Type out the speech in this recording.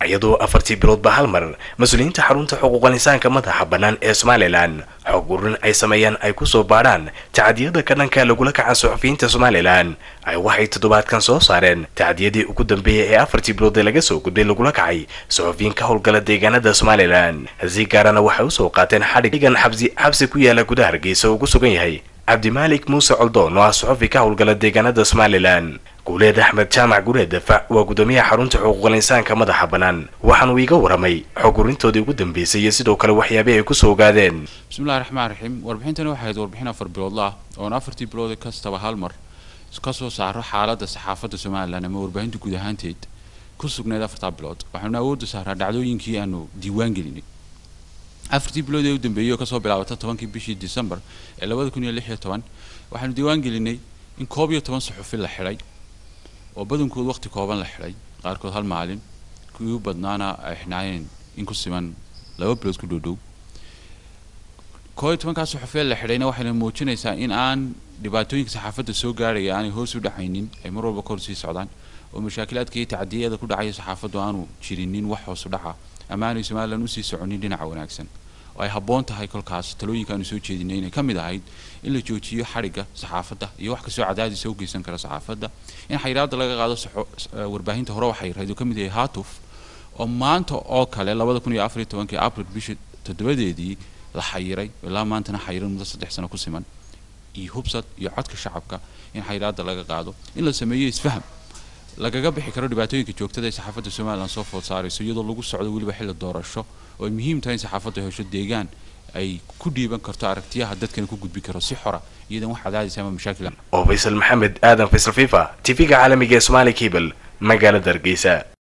iyadoo afartii biloodba hal mar mas-uuliyiinta xarunta xuquuqal insaanka madaxa bannaan ee somalilan xog ururin ay sameeyaan ay kusoo baadhaan tacdiyada ka dhanka lagula kacan suxufiyiinta somalilan ay waxay toddobaadkan soo saareen tacdiyadii ugu dambeeyay ee afartii bilood ee laga soo gudbay lagula kacay suxufiyiin ka howlgala deegaanada somalilan si gaarana waxay usoo qaateen xadhigan xabsi xabsi ku yaala gudaha hargeysa ugu sugan yahay cabdimaalik muuse coldoon oo ah suxufi ka howlgala deegaanada somalilan guuleed axmed jaamac gureed dafac waa guddoomiyaha xarunta xuquuqal insaanka madaxa bannaan waxaanuu iiga waramay xog urintoodii ugu dambeysay iyo sidoo kale waxyaabih ay kusoo ogaadeen bismillahi raxmaan raxiim warbixintani waxay ahayd warbixin afar biloodla ah oon afartii bilood kastaba hal mar ka soo saaro xaaladda saxaafadda somalilan ama warbaahinta guud ahaanteed ku sugnayd afartaa bilood waxaanu awoodda saaraa dhacdooyinkii aanu diiwaan gelinay afartii bilood ee u dambeeyey oo kasoo bilaabata tobankii bishii december ee labada kun iyo lix iyo toban waxaanu diiwaan gelinay in koob iyo toban suxufi la xidhay oo badankood waqti kooban la xidhay qaarkood hal maalin kuwii u badnaana ay xidhnaayeen in ku siman laba bilood ku dhowdhow koo iyo tobankaa suxufee la xidhayna waxayna muujinaysaa in aan dhibaatooyinka saxaafadda soo gaarhaya aanay hoos u dhacaynin ay mar walba kor sii socdaan oo mashaakilaadka iyo tacdiyada ku dhacaya saxaafaddu aanu jirinin wax hoos u dhaca ama aanay somalilan usii soconin dhinaca wanaagsan oo ay habboon tahay kolkaas talooyinka aanu soo jeedinay inay ka mid ahayd in la joojiyo xadhigga saxaafadda iyo wax kastoo cadaadisa u geysan kara saxaafadda in xayiraadda laga qaado warbaahinta hore waxay rayd oo ka mid yahay hatuf oo maanta oo kale labada kun iyo afar iyo tobankii april bisha toddobadeedii la xayiray ilaa maantana xayiran muddo saddex sano ku siman iyo hubsad iyo codka shacabka in xayiraadda laga qaado in la sameeyo isfaham lagaga bixi karo dhibaatooyinka joogtada ee saxaafadda somalilan soo food saarayso iyadoo lagu socdo weliba xilli doorasho oo ay muhiim tahay in saxaafaddu hesho deegaan ay ku dhiiban karto aragtiyaha dadkana ku gudbi karo si xora iyadan wax cadaadis ama mashaakil oo faysal maxamed aadan faysal fifa tv-ga caalamiga ee somaali cable magaalada hargeysa